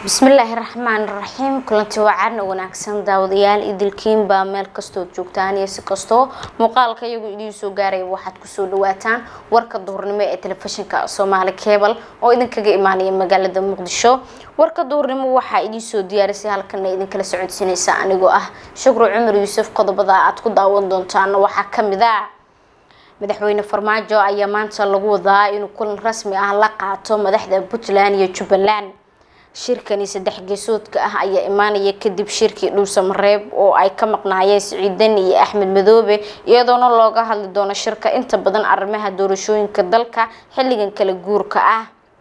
bismillaahi raxmaan raxiim kulanti wacan wanaagsan daawadayaal idilkiinbaa meel kastood joogtaan iyo si kastoo muuqaalka iyagu idiin soo gaaraya waxaad kusoo dhawaataan warka duhurnimo ee telefishinka soomaali cebal oo idinkaga imaanaya magaalada muqdisho warka duhurnimo waxaa idiin soo diyaarisay halkana idinkala socodsiinaysa anigoo ah shukru cumar yuusuf qodobada aad ku daawan doontaan waxaa kamid a madaxweyne farmaajo ayaa maanta lagu wadaa inuu kulan rasmi ah la qaato madaxda puntland iyo jubbaland shirkani saddex geesoodka ah ayaa imaanaya kadib shirkii dhuusamareeb oo ay ka maqnaayeen siciidan iyo axmed madoobe iyadoona looga hadli doono shirka inta badan arrimaha doorashooyinka dalka xilligan kala guurka ah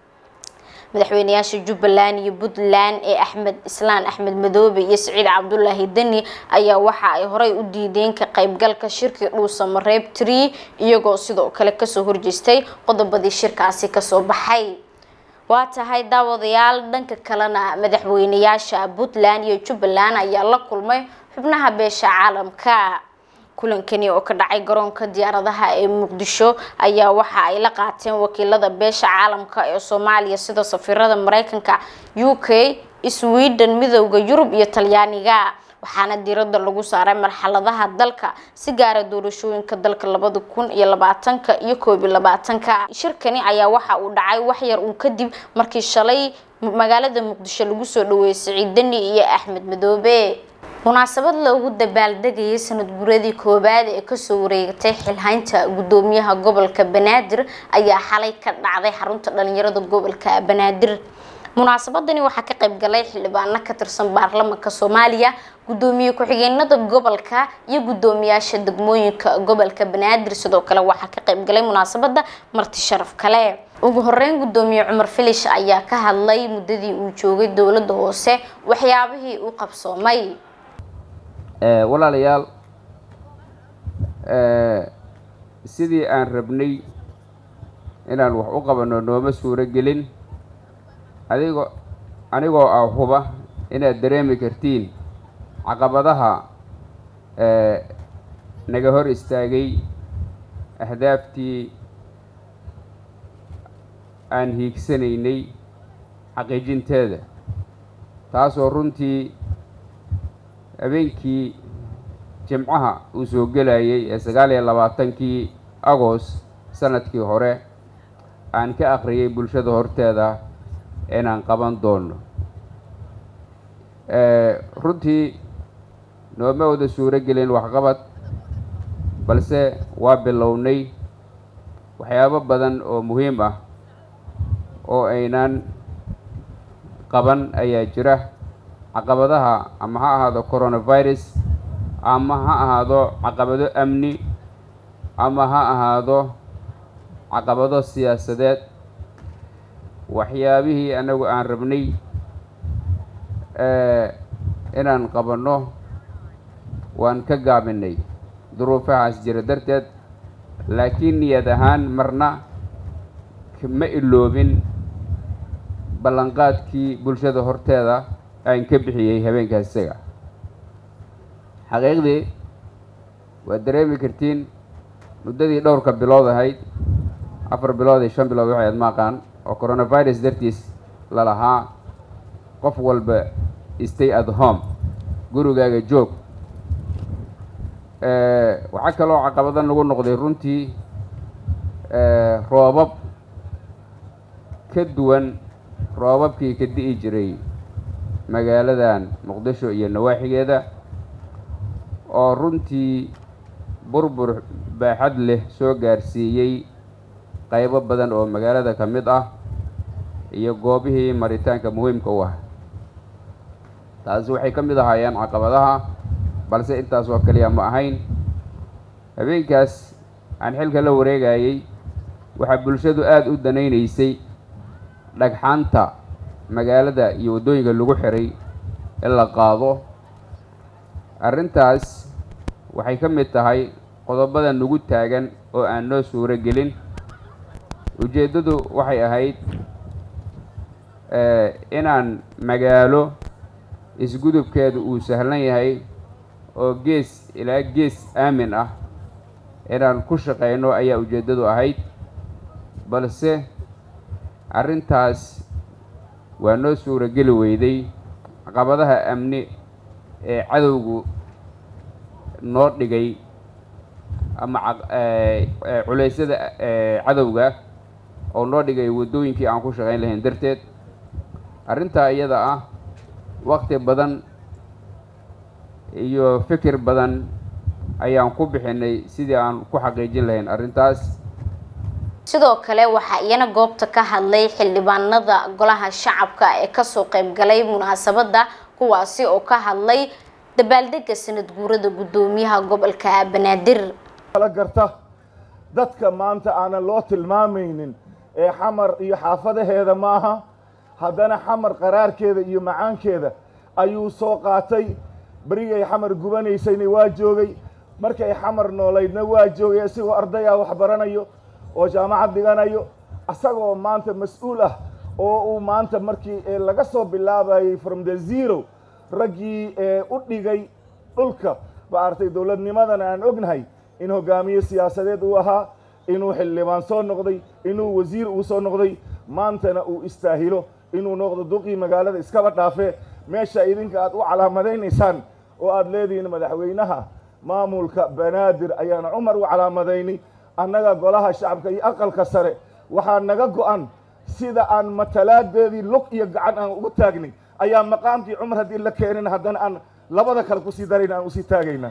madaxweyneyaasha jubbaland iyo puntland ee axmed islaan axmed madoobe iyo siciid cabdulaahi deni ayaa waxa ay horey u diideen ka qaybgalka shirkii dhuusamareeb tree iyagoo sidoo kale kasoo horjeestay qodobadii shirkaasi kasoo baxay waa tahay daawadayaal dhanka kalena madaxweyneyaasha puntland iyo jubbaland ayaa la kulmay xubnaha beesha caalamka kulankani oo ka dhacay garoonka diyaaradaha ee muqdisho ayaa waxa ay la qaateen wakiilada beesha caalamka ee soomaaliya sida safiirada mareykanka u k sweden midooda yurub iyo talyaaniga waxaana diirada lagu saaray marxaladaha dalka si gaara doorashooyinka dalka labada kun iyo labaatanka iyo koob iyo labaatanka shirkani ayaa waxa uu dhacay waxyar uun kadib markii shalay magaalada muqdisho lagu soo dhaweeyay siciid deni iyo axmed madoobe munaasabad loogu dabaaldegayay sanad guuradii koowaad ee kasoo wareegatay xilhaynta gudoomiyaha gobolka banaadir ayaa xalay ka dhacday xarunta dhalinyarada gobolka banaadir munaasabadani waxaa ka qayb galay xildhibaano ka tirsan baarlamanka soomaaliya gudoomiye ku-xigeenada gobolka iyo gudoomiyaasha degmooyinka gobolka banaadir sidoo kale waxaa ka qayb galay munaasabada marti sharaf kale ugu horeyn gudoomiye cumar filish ayaa ka hadlay muddadii uu joogay dowladda hoose waxyaabihii uu qabsoomay walaalayaal sidii aan rabnay inaan wax u qabano nooma suuro gelin adigoo anigoo ah huba inaad dareemi kartiin caqabadaha naga hor istaagay ahdaaftii aan hiigsanaynay xaqiijinteeda taasoo runtii habeenkii jimcaha uu soo gelayay ee sagaal iyo labaatankii agost sanadkii hore aan ka akhriyay bulshada horteeda inaan qaban doono runtii nooma wada suuro gelin waxqabad balse waa bilownay waxyaabo badan oo muhiim ah oo aynaan qaban ayaa jira caqabadaha ama ha ahaado coronavirus ama ha ahaado caqabado amni ama ha ahaado caqabado siyaasadeed waxyaabihii anagu aan rabnay inaan qabanno waan ka gaabinay duruufahaas jira darteed laakiin niyad ahaan marna ma iloobin ballanqaadkii bulshada horteeda aan ka bixiyey habeenkaas isaga xaqiiqdii waad dareemi kartiin muddadii dhowrka bilood ahayd afar bilood iyo shan bilood waxay ad maaqaan oo coronavirus dartiis lalahaa qof walba stay at home gurigaaga joog waxaa kaloo caqabado nagu noqday runtii roobab ka duwan roobabkii ka di'i jiray magaaladan muqdisho iyo nawaaxigeeda oo runtii burbur baaxad leh soo gaarsiiyey qaybo badan oo magaalada ka mid ah iyo goobihii maritaanka muhiimka u ah taasi waxay ka mid ahaayeen caqabadaha balse intaas oo kaliya ma ahayn habeenkaas aan xilka la wareegayay waxaa bulshadu aada u danaynaysay dhagxaanta magaalada iyo waddooyinka lagu xiray in la qaado arrintaas waxay ka mid tahay qodobada nagu taagan oo aan noo suuro gelin ujeeddadu waxay ahayd inaan magaalo isgudubkeedu uu sahlan yahay oo gees ilaa gees aamin ah inaan ku shaqayno ayaa ujeeddadu ahayd balse arrintaas waa noo suurageli weyday caqabadaha amni ee cadowgu noo dhigay ama culeysyada cadowga oo noo dhigay waddooyinkii aan ku shaqayn lahayn darteed arrintaa iyada ah waqti badan iyo fikir badan ayaan ku bixinay sidii aan ku xaqiijin lahayn arrintaas sidoo kale waxaa iyana goobta ka hadlay xildhibaanada golaha shacabka ee kasoo qaybgalay munaasabadda kuwaasi oo ka hadlay dabaaldega sanad guurada guddoomiyaha gobolka banaadir kala garta dadka maanta aanan loo tilmaamaynin ee xamar iyo xaafadaheeda maaha haddana xamar qaraarkeeda iyo macaankeeda ayuu soo qaatay berigay xamar gubanaysayna waa joogay markay xamar noolaydna waa joogay isagoo arday ah wax baranayo oo jaamacad dhiganayo isagoo maanta mas-uul ah oo uu maanta markii laga soo bilaabayay from the zero raggii u dhigay dhulka maaragtay dowladnimadana aan ognahay in hogaamiye siyaasadeed uu ahaa inuu xildhibaan soo noqday inuu wasiir uu soo noqday maantana uu istaahilo inuu noqdo duqii magaalada iskaba dhaafee meesha idinka aad u calaamadaynaysaan oo aad leedihiin madaxweynaha maamulka banaadir ayaan cumar u calaamadaynay annaga golaha shacabka iyo aqalka sare waxaa naga go-an sida aan matalaadeedii lug iyo gacan aan ugu taagnay ayaa maqaamkii cumar haddii la keenin haddana aan labada kale kusii darayna aan usii taagayna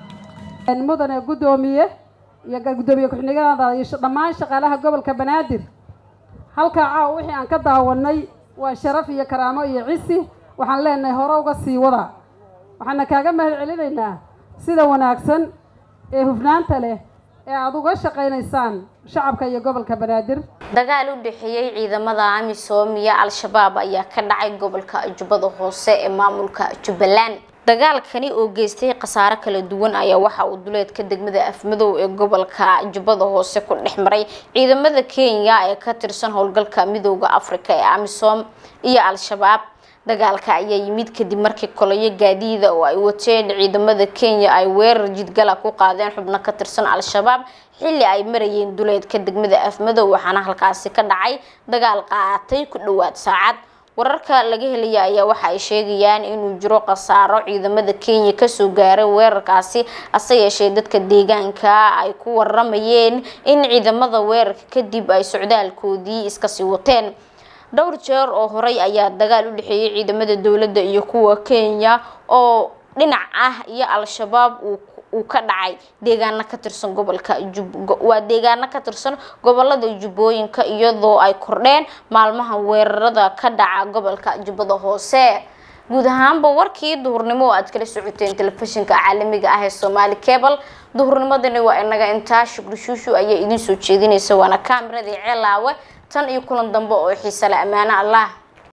mudane guddoomiye iyo guddoomiye ku-xigeenada iyo dhammaan shaqaalaha gobolka banaadir halkaa caawa wixii aan ka daawanay waa sharaf iyo karaamo iyo cisi waxaan leenahay hore uga sii wada waxaana kaaga mahad celinaynaa sida wanaagsan ee hufnaanta leh ee aada uga shaqaynaysaan shacabka iyo gobolka banaadir dagaal u dhexeeyey ciidamada amisom iyo al-shabaab ayaa ka dhacay gobolka jubbada hoose ee maamulka jubbaland dagaalkani oo geystay khasaare kala duwan ayaa waxa uu duleedka degmada afmadow ee gobolka jubbada hoose ku dhex maray ciidamada kenya ee ka tirsan howlgalka midooda afrika ee amisom iyo al-shabaab dagaalka ayaa yimid kadib markii koloyo gaadiida oo ay wateen ciidamada kenya ay weerar jidgala ku qaadeen xubno ka tirsan al-shabaab xilli ay marayeen duleedka degmada afmadow waxaana halkaasi ka dhacay dagaal qaatay ku dhowaad saacad wararka laga helaya ayaa waxa ay sheegayaan inuu jiro khasaaro ciidamada kenya kasoo gaaray weerarkaasi hase yeeshee dadka deegaanka ay ku waramayeen in ciidamada weerarka kadib ay socdaalkoodii iskasii wateen dhowr jeer oo horey ayaa dagaal u dhexeeyay ciidamada dowladda iyo kuwa kenya oo dhinac ah iyo al-shabaab uu uu ka dhacay deegaano ka tirsan gobolka waa deegaano ka tirsan gobolada jubbooyinka iyadoo ay kordheen maalmaha weerarada ka dhaca gobolka jubbada hoose guud ahaanba warkii duhurnimo oo aad kala socoteen telefishinka caalamiga ah ee somaali cable duhurnimadani waa inaga intaa shukri shuushu ayaa idiin soo jeedinaysa waana kaamirada ceelaawe tan iyo kulan dambe oo xiise le ammaano allah